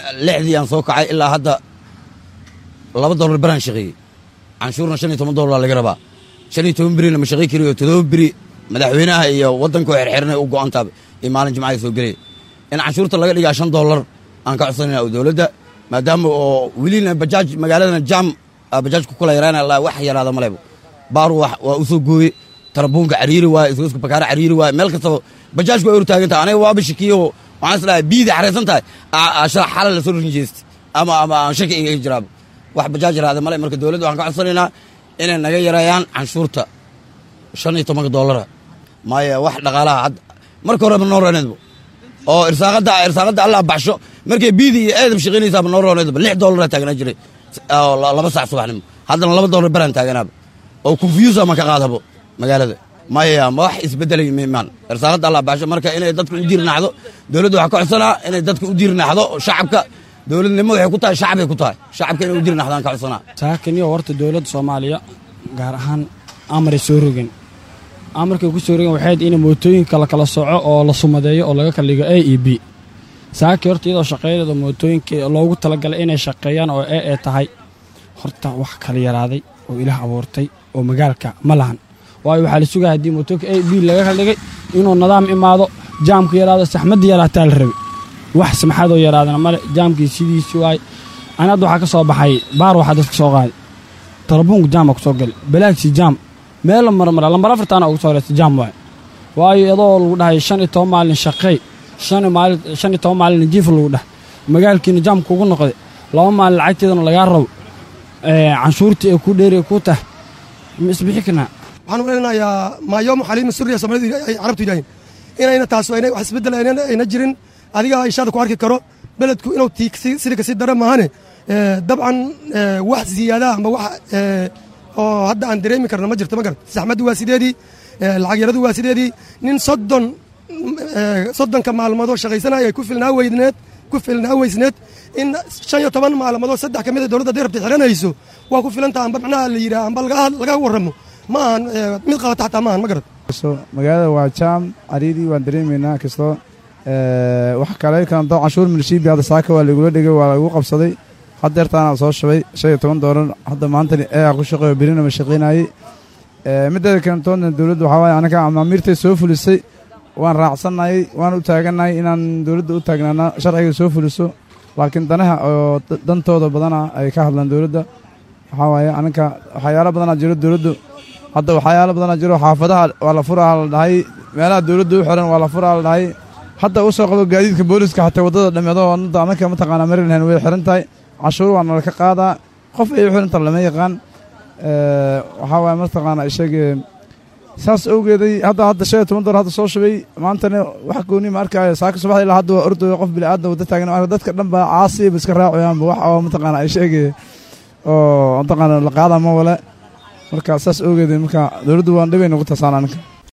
lixdii aan soo kacay ilaa hadda laba dollar baraan shaqeeyey canshuurna shan iyo toban dollar laga rabaa shan iyo toban berina ma shaqey kariyo todoba beri madaxweynaha iyo waddanka oo xerxeranay u go'antaaba iyo maalin jimcada soo gelaya in canshuurta laga dhigaa shan dollar aan ka codsanayna dowladda maadaama oo welina bajaaj magaaladana jaam bajaajku kula yaraana la wax yaraada malebo baaru waa u soo gooye tarabuunka cariiri waaye isgoska bakaara cariiri waaye meel kastaba bajaajku way urtaagan tahay aniga waaba shakiyo waxaan islahay biidii xaraysan tahay xala lasoo rinjeestay ama ama aan shaki iga jiraaba wax bajaaj yaraada male marka dowladda waxaan ka codsanaynaa inay naga yareeyaan canshuurta shan iyo tobanka dollara maya wax dhaqaalaha hadda marka horeba noo rooneedba oo irsaaqadda irsaaqadda allah baxsho markay biidii iyo eedab shaqaynaysaaba noo rooneedba lix dollara taaganaa jiray laba sac subaxnimo haddana laba dollar baraan taaganaaba oo confuse ama ka qaadabo magaalada maya ma wax isbedelay mimaan irsaaqadda allah baxsho marka inay dadka u diirnaxdo dowladda waxaa ka codsanaa inay dadka u diirnaxdo shacabka dowladnimo waxay ku tahay shacabay ku tahay shacabka inay u diirnaxdaan ka codsanaa saakaniyo horta dowladda soomaaliya gaar ahaan amaray soo rogen amarkay ku soo rogen waxayd in mootooyinka la kala soco oo la sumadeeyo oo laga kala dhigo a e b saaki horta iyadoo shaqeynada mootooyinka loogu talagalay inay shaqeeyaan oo e ee tahay horta wax kala yaraaday oo ilaah abuurtay oo magaalka ma lahan waayo waxaa la sugaya haddii mootooyinka a b laga kala dhigay inuu nidaam imaado jaamku yaraado saxmadda yaraataa la rabay wax samaxadoo yaraadana male jaamkii sidiisi waay ani hadda waxaa ka soo baxay baar waxaa dadka soo qaaday tarabuunka jaama ku soo gali balaagsi jaam meella marmara lambar afartaana ugu soo horeysta jaam waay waayo iyadoo lagu dhahay shan iyo toban maalin shaqeey shan iyo toban maalin jiif lagu dhah magaalkiina jaamka ugu noqday laba maalin lacagteedana lagaa rabo canshuurtii ay ku dheeri ku tahay ma isbixi karnaa waxaan maleynayaa maayoomu xaliima suriya soomaalida ay carabtu yidhaaheen inayna taas wax isbeddel ayna jirin adiga ishaada ku arki karo beledku inuu sida kasii dara maahane dabcan wax ziyaadaha ama wax oo hadda aan dareemi karno ma jirto ma garat saxmaddu waa sideedii lacag yaradu waa sideedii nin soddon soddonka maalmoodoo shaqaysanaya ay ku filnaa weydneed ku filnaa weysneed in shan iyo toban maalmoodoo saddex ka mid a dowladda hadday rabta xiranayso waa ku filantaha amba macnaha la yidhaha amba laga warramo ma ahan mid qabata xataa ma ahan ma garat magaalada waa jaam cariiri waan dareemaynaa kastoo wax kale kanto canshuur milishiibi hadda saaka waa lagula dhigay waa lagu qabsaday haddeertaana soo shabay shan iyo toban doolar hadda maantani eea ku shaqeeyo berina ma shaqaynayey mideeda kantoodna dowladda waxaa waaye anaga amaamiirtay soo fulisay waan raacsannayay waan u taagannahay inaan dowladda u taagnaana sharciga soo fuliso laakiin danaha oo dantooda badana ay ka hadlaan dowladda waxaa waaye anaka waxyaalo badanaa jiro dowladdu hadda waxyaalo badanaa jiro xaafadaha waa la furaa la dhahay meelaha dowladda u xiran waa la furaa la dhahay hadda u soo qabo gaadiidka booliska xataa waddada dhameedo anaka mataqaanaa maryland way xiran tahay cashuur waa nala ka qaadaa qof ay u xiran taha lama yaqaan waxaa waaye mataqaanaa ishagee saas awgeeday hadda hadda shan iyo toban dolar hadda soo shubay maantana wax gooni ma arkaayo saaka subaxda ilaa hadda waa ordooyo qof bini'aadam wadda taagan arka dadka dhan baa caasiba iska raacayaanba wax oo mataqaanaa ishagee oo mataqaanaa la qaadaa ma wale marka saas awgeeday marka dowladdu waan dhibay nagu taasaan anaka